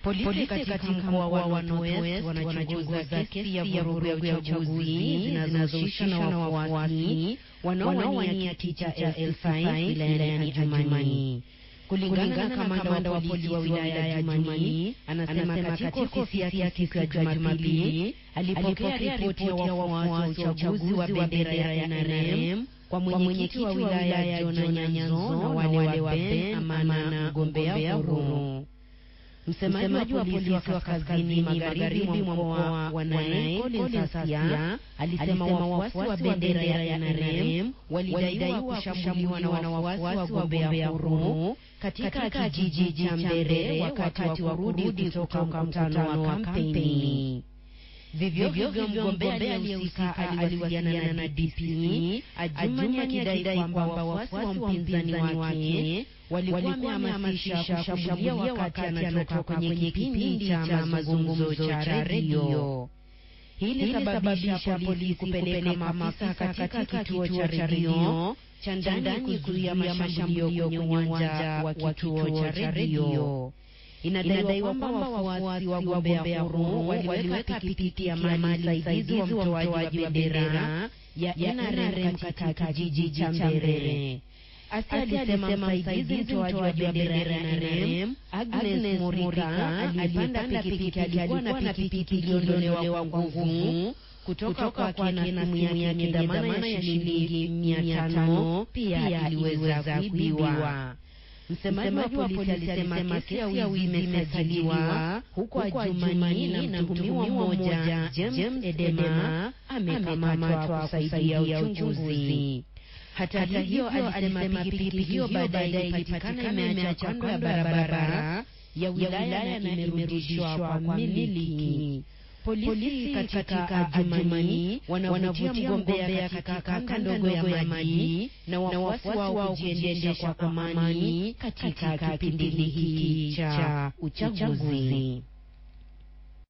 Polisi katika mkoa wa Northwest wanachunguza kesi ya vurugu ya uchaguzi zinazohusishwa na wafuasi wanaowania kiti cha L5 wilayani Adjumani. Kulingana na kamanda wa polisi wa wilaya ya Adjumani, anasema katika ofisi yake siku ya Jumapili alipokea ripoti ya wafuasi wa uchaguzi wa bendera ya NRM kwa mwenyekiti wa wilaya ya Jona Nyanzo na wale wa Ben Amana mgombea huru. Msemaji wa polisi wa kaskazini magharibi mwa mkoa wa Nai Collins Sasia alisema wafuasi wa bendera ya NRM walidaiwa kushambuliwa na wafuasi wa gombea huru katika kijiji cha Mbere wakati wa kurudi kutoka mkutano wa kampeni. Vivyo hivyo mgombea aliyehusika aliwasiliana na DPP Adjumani akidai kwamba wafuasi wa mpinzani wake walikuwa wamehamasisha kushambulia wakati anatoka kwenye kipindi cha mazungumzo cha redio. Hii ilisababisha polisi kupeleka maafisa katika kituo cha redio cha ndani kuzuia mashambulio kwenye uwanja wa kituo cha redio. Inadaiwa kwamba wafuasi wa gombea huru waliweka pikipiki ya mali saidizi wa mtoaji wa bendera ya NRM katika kijiji cha Mbere. Asi alisema msaidizi mtoaji wa bendera ya NRM Agnes Morika alipanda pikipiki, alikuwa na pikipiki iliyoondolewa kwa nguvu kutoka kwake na simu yake yenye dhamana ya shilingi mia tano pia iliweza kuibiwa. Msemaji wa polisi alisema kesi ya wizi imesajiliwa huko Adjumani na mtuhumiwa mmoja James Edema amekamatwa kusaidia uchunguzi. Hata hivyo, alisema pikipiki hiyo baadaye ilipatikana imeacha kando ya barabara ya wilaya na imerudishwa kwa mmiliki. Polisi katika Adjumani wanavutia mgombea katika kanda ndogo ya maji na wafuasi wao kujiendesha kwa amani katika kipindi hiki cha uchaguzi.